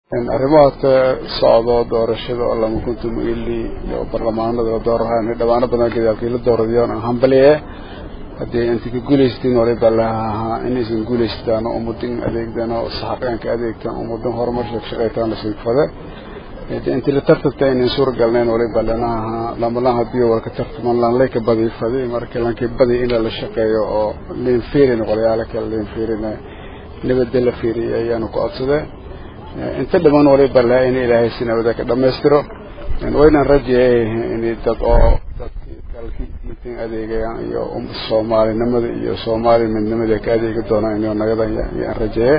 arrimaha ka socdo doorashada oo lama kuntum ili iyo barlamaanada doorahaan dhawaano badan gadaalkii la dooradayoon aan hambaliye haddii inta ka guulaystiin waliba lahaa inaysan guulaystaan oo ummadin adeegdan oo saxaqeenka adeegtaan ummadan horumar shaqshaqaytaan la siigfade intii la tartanta inay suuragalnayn waliba lanaha lamalan haddii walka tartaman lanlay ka badi fadi marka lankii badi in la shaqeeyo oo leen fiirin qolyaalo kale leen fiirin nabadda la fiiriyay ayaanu ku codsadee inta dhiman waliba laha in ilaahay si nabada ka dhamaystiro waynaan rajeeyay in dad oo dadkii dalkii diintan adeegayaan iyo soomaalinimada iyo soomaali midnimada ka adeegi doonaan inuu nagada yaan rajeeye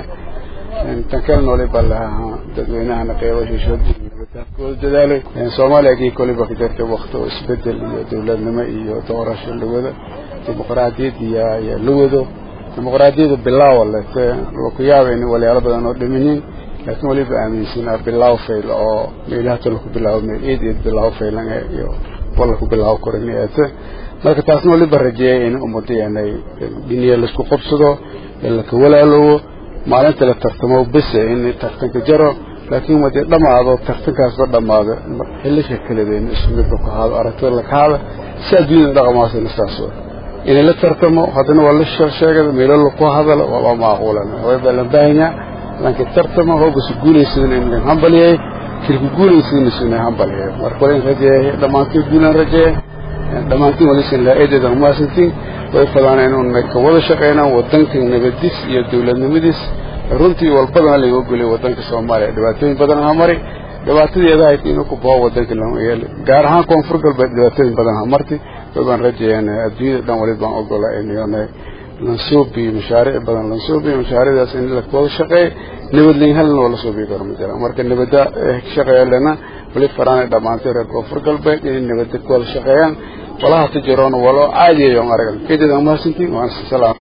tan kalena waliba laha dadweynahana qeybo shishoodii nabadaafkooda dadaalay soomaaliya kii koliba ka jirtay wakti oo isbedel iyo dowladnimo iyo doorasho la wado dimuqraadiyad iyo iyo la wado dimuqraadiyada bilaawa lete laku yaaba in walyaalo badan oo dhimanyin laakiin waliba aaminsanaa bilaaw fayl oo meelaha laku bilaabo meel eed eed bilaaw faylan iyo wala ku bilaabo korin eete marka taasna waliba rajeeyay in ummadeenay dhiniya laisku qabsado in laka walaaloobo maalinta la tartamo bese in tartanka jaro laakiin wadee dhamaado tartankaasba dhamaado xilisha kaledeena isku midba ku haado aragtida laka haada si adduunyada dhaqamaasina saas inay la tartamo haddana waa la sheegada meelo laku hadalo waaba maaquulan waliba la baahanyaa laakiin tartamo hoogasu guulaysadana in hambaliyay kilku guulaysadana suna hambaliyay marka wala rajeeyay dhammaantiin guulan rajeeye dhammaantiin walisan laa eedeedan umaasantiin way fadaana inuuna ka wada shaqeynaan wadanka nabadis iyo dowladnimadiis runtii walbadana laga ogolay wadanka soomaaliya dhibaatooyin badan ha mari dhibaatadeeda ahayd inuu ku bao wadanka layeeli gaar ahaan koonfur galbeed dhibaatooyin badan ha marti waybaan rajeeyaan adduunyada dhan wali baan ogola in lansuubi mashaariic badan lansuubi mashaariicdaas in la wada shaqeey nabadlayn halna waa la suubi karo ma jira marka nabada shaqeeya lena wali faraanay dhammaantay reer koonfur galbeed inay nabada ku wada shaqeeyaan walaha tijiroona walo caadiyayo aragan kedeeda mahadsantiin waan salaam